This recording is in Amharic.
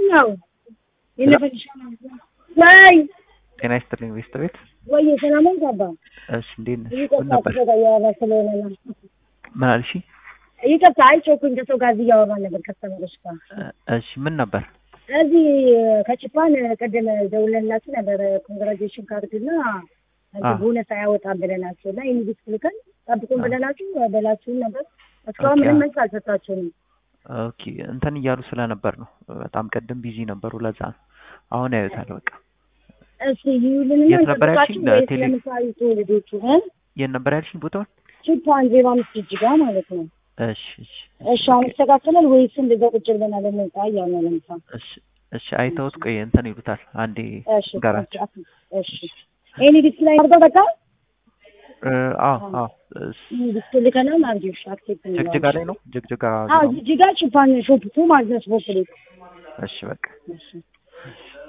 ነው የነፈሻ ወይ ጤና ይስጥልኝ ቤስት ቤት። ወይ ሰላም ገባ እሺ እንዴት ነሽ? ምን ይቅርታ ነበር? ከሰው ጋር እያወራ ስለሆነ ነው። ምን አልሽ? ይቅርታ አይጮኩኝ ከሰው ጋር እዚህ እያወራ ነበር ከስተመሮች ጋር እሺ ምን ነበር? እዚህ ከችፓን ቅድም ደውለንላችሁ ነበር ኮንግራጁዌሽን ካርድና አ። ቦነስ አያወጣም ብለናቸው እና ኢንቪት ልከን ጠብቁን አ። ብለናችሁ በላችሁን ነበር። እስካሁን ኦኬ፣ ምንም አ። መልስ አልሰጣችሁንም። ኦኬ እንትን እያሉ ስለነበር ነው። በጣም ቅድም ቢዚ ነበሩ። ለዛ ነው። አሁን ያዩታል። በቃ እስኪ ይዩልንና የት ነበር እንጠብቃችሁ ያልሽኝ? ወይስ ቴሌ- ለምሳሌ ልጆቹ እ? የት ነበር ያልሽኝ ቦታውን? ችፓን ዜሮ አምስት እጅጋ ማለት ነው። እሺ እሺ እሺ አሁን ይስተካከላል ወይስ እንደዛ ቁጭ ብለናል እንውጣ እያሉ ነው ለምሳ እሺ እሺ አይተውት ቆይ እንትን ይሉታል። አንዴ እሺ ንገራቸው። እሺ ኤኒ ዲስፕላይ አድርገው በቃ እ፣ አዎ አዎ እስ- ዲስፕላይ ልከናል አርጊሽ አክሴፕት ጅግጅጋ ላይ ነው። ጅግጅጋ አዎ ዜሮ አምስት ጅጅጋ ችፓን ሾፕ ቱ ማለት ነው ስፖርት ቤት እሺ በቃ እሺ